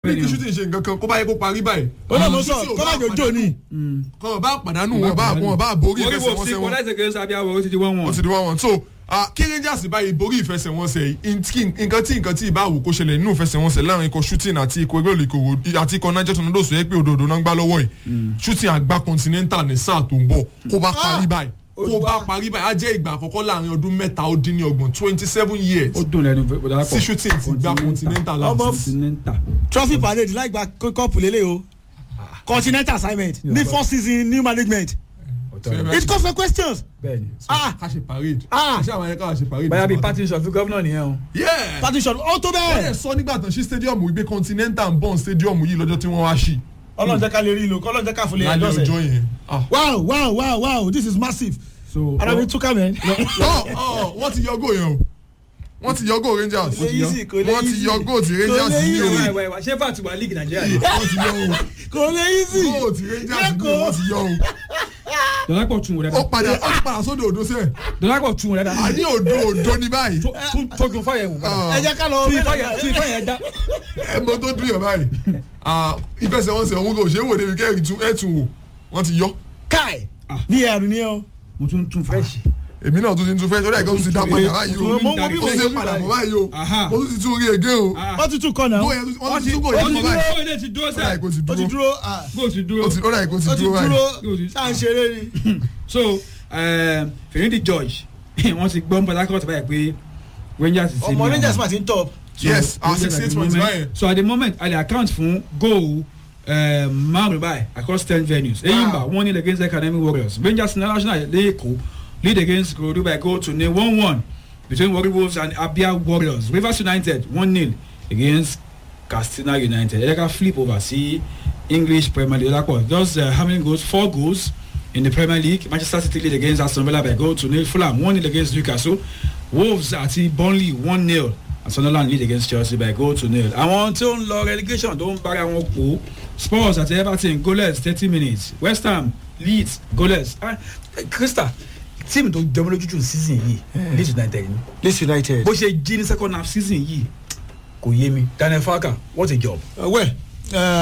ní kí shooting ṣe nǹkan kan kó bá yẹ kó parí báyìí. ó náà mo sọ Shooting ò kọ́lá bá jòjò ni. kọ́ ọ̀ bá pàdánù wọn bá wọn bá borí orí wo sí ìfẹsẹ̀wọnsẹ̀ kọ́ wọn láti ṣe sábíà wọ̀ ó ti di wọ́n ó wọ̀n. ti di wọn wọn so ah, kí rangers báyìí borí ìfẹsẹ̀wọnsẹ̀ yìí nǹkan tí nǹkan tí ìbá wò kó ṣẹlẹ̀ nínú ìfẹsẹ̀wọnsẹ̀ láàrin ikọ̀ shooting àti ikọ̀ ẹgbẹ́ olùkòwò àti ikọ̀ niger tornadoes yẹ pé òdòdó náà ń gbá lọ́wọ́ yìí shooting àgbà continental ní sáà tó ń bọ̀ kó bá parí báyìí kó bá parí báyìí á jẹ́ ìgbà àkọ́kọ́ láàrin ọdún mẹ́ta ó dín ní ọgbọ̀n twenty seven years ó dùn lẹ́nu bọ̀dá sí shooting ti gba continental Ọmọ láti continental. trophy parade láì gba kọ́ọ̀pù lélẹ̀ o continental assignment ní first season new management it calls for questions. bẹ́ẹ̀ni. ah ká ṣe parade Ah. àṣà àwọn ẹ̀ka ṣe parade. báyà bíi party shop fún gómìnà nìyẹn o. yeah partition ó tó wọ́n lè bẹ́ẹ̀. sọ nígbà tán sí stadium wípé continental ń bọ̀ stadium yìí lọ́jọ́ tí wọ́n wá sí ọlọ́run jẹ́ ká lè rí ìlú ọlọ́run jẹ́ ká fún lè lálẹ́ ẹ̀dọ́sẹ̀. ọjọ́ yẹn. Ah. wow wow wow wow this is massive. so ara mi túká mẹ́. ọ ọ wọ́n ti yọ góò yẹn o wọ́n ti yọ góò rangers Kò lè easy, kò lè wọ́n ti easy. yọ góò ti Kò rangers lè ní easy. o wáyé wáyé wáyé ṣé fà ti wà league nàìjíríà ni. wọ́n ti yọ o kò lè easy. góò ti rangers ní o wọ́n ti yọ o dọ̀lápọ̀ tún wò ó dáadáa. padà ó ti padà sódò odò sẹ́ẹ̀ dọ̀lápọ̀ tún wò dáadáa. a ní odò odò ní báyìí tójú fáyẹ̀ wò. Ah. ẹ jẹ́ ká lọ tí fáyẹ̀ tí fáyẹ̀ dá. ẹ mọ tó dùn yàn báyìí Ah, ìfẹsẹ̀wọnsẹ̀ òun kò ṣe é wò débi kẹ́rì tún ẹ̀ tún wò wọ́n ti yọ kai ní ẹ̀rù ni ẹ o. mo tún tún fresh. èmi náà tún ti tún fẹ́ sọ́dọ̀ ẹ̀ka tún ti dá padà báyìí o Mo- mo bí ó mo ti ṣe padà bọ̀ báyìí o Aha. mo tún ti tún rí ege o wọ́n ti tún kọ́ náà. góò yẹn tún- wọ́n tún tún góò ó yẹn ti kọ́ báyìí dúró ó lè ti dúró ó dà sẹ́. kó ti ó ti dúró dúró ah, bó ti dúró. ó ti ó dà kó ti ó ti dúró báyìí. dúró ṣáà ń ṣeré ni. so fèrèdì george wọ́n ti gbọ́ port harcourt báyìí pé rangers ti ṣe ọmọ ní rangers àwọn. ma ti ń top. So, Yes, our Rangers at 68 the points moment- báyẹn. so at the moment i dey account fún goal uh, márùn báyìí across ten venues eyimba one nil against academy warriors rangers international lẹ́ẹ̀kọ́ lead against korodu by goal to nil one one between warri wolves and abia warriors rivers united one nil against katsina united ẹ̀ka flip over sí english premier league olapo just uh, how many goals four goals in the premier league manchester city lead against aston villa by goal to nil fulham one nil against newcastle wolves àti burnley one nil and sunderland lead against chelsea by goal to nil. àwọn tí ó ń lọ relegation tó ń bára wọn pò spurs àti everton goalless thirty minutes west ham leeds goalless. Ah, krista tíìmù tó jẹun lójújù season yìí leeds united ni leeds united. bó ṣe jí ní second half season yìí kò yé mi daniel farka what a job. well. Uh,